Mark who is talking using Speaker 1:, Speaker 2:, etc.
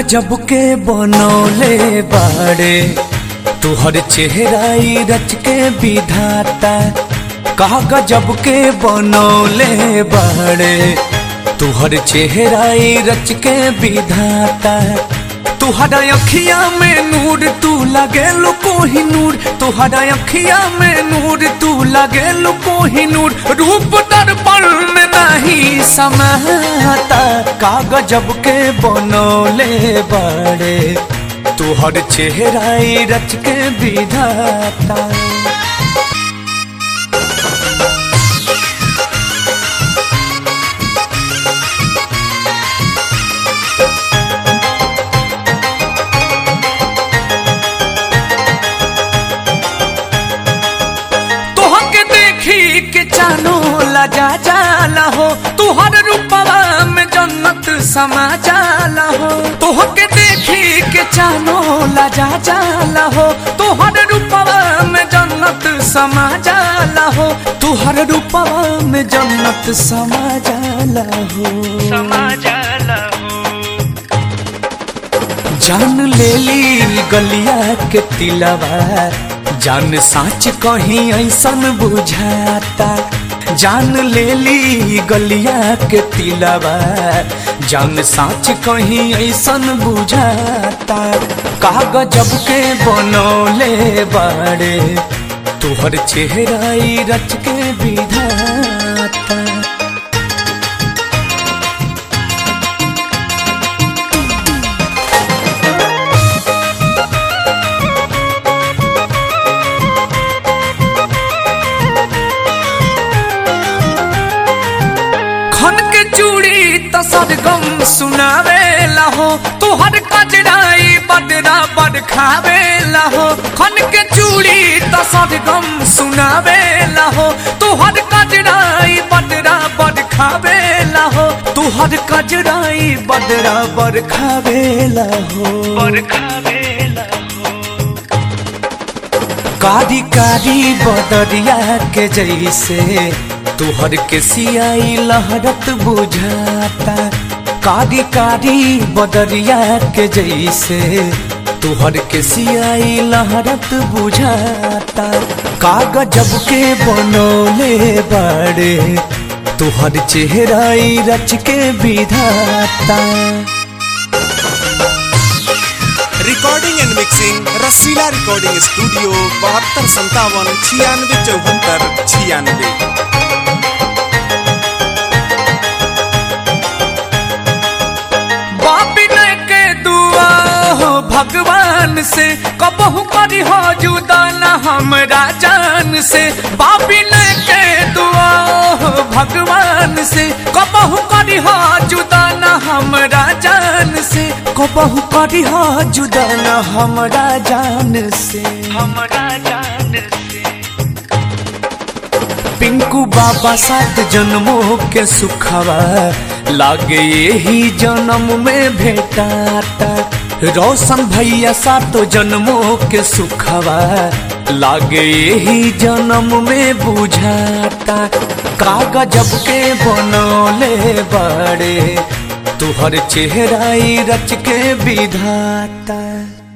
Speaker 1: गजब के बनौले बाड़े तुहर चेहराई रच के विधाता कहा गजब के बनौले बाड़े तुहर चेहराई रच के विधाता तुहरा अखिया में नूर तू लगे लो कोही नूर तुहरा अखिया में नूर तू लगे लो कोही नूर रूप दर्पण में नहीं समाता कागजब के बनौले बड़े तुहर चेहराई रच के विधाता तोहके देखी के जानो लजा जाला हो तुहर रूपवा में जन्नत समा जाला हो तोहके देखी के जानो लजा जाला हो तुहर रूपवा में जन्नत समा जाला हो तुहर रूपवा में जन्नत समा जाला हो
Speaker 2: समा जाला हो
Speaker 1: जान ले ली गलिया के तिलवा जान साच कहीं ऐसन बुझाता जान ले ली गलिया के तिलवा जान साच कहीं ऐसन बुझाता कागजब के बनौले बाड़े तुहर चेहराई रच के विधाता खन के चूड़ी त सरगम सुनावे हो तुहर कजराई बदरा बद खावे हो खन के चूड़ी त सरगम सुनावे हो तुहर कजराई बदरा बद खावे हो तुहर कजराई बदरा बद खावे हो
Speaker 2: बरखा बेला हो
Speaker 1: कारी कारी बदरिया के जैसे तुहर के सियाई लहरत बुझाता कारी कारी बदरिया के जैसे तुहर के सियाई लहरत बुझाता कागजब के बनौले बड़े तुहर चेहराई रच के विधाता
Speaker 3: recording and mixing Rasila recording studio बहत्तर संतावन छियानवे चौहत्तर छियानवे
Speaker 1: बापी ने के दुआ हो भगवान से कबहू करी हो जुदा न हमरा जान से बापी ने के दुआ हो भगवान से कबहू करी हो जुदा न हमरा जान से कबहू करी हो जुदा न हमरा जान से
Speaker 2: हमरा जान से
Speaker 1: पिंकू बाबा सात जन्मों के सुखवा लागे यही जन्म में भेटाता रोशन भैया सातो जन्मों के सुखवा लागे यही जन्म में बुझाता कागजब के बनौले बड़े तुहर चेहराई रच के विधाता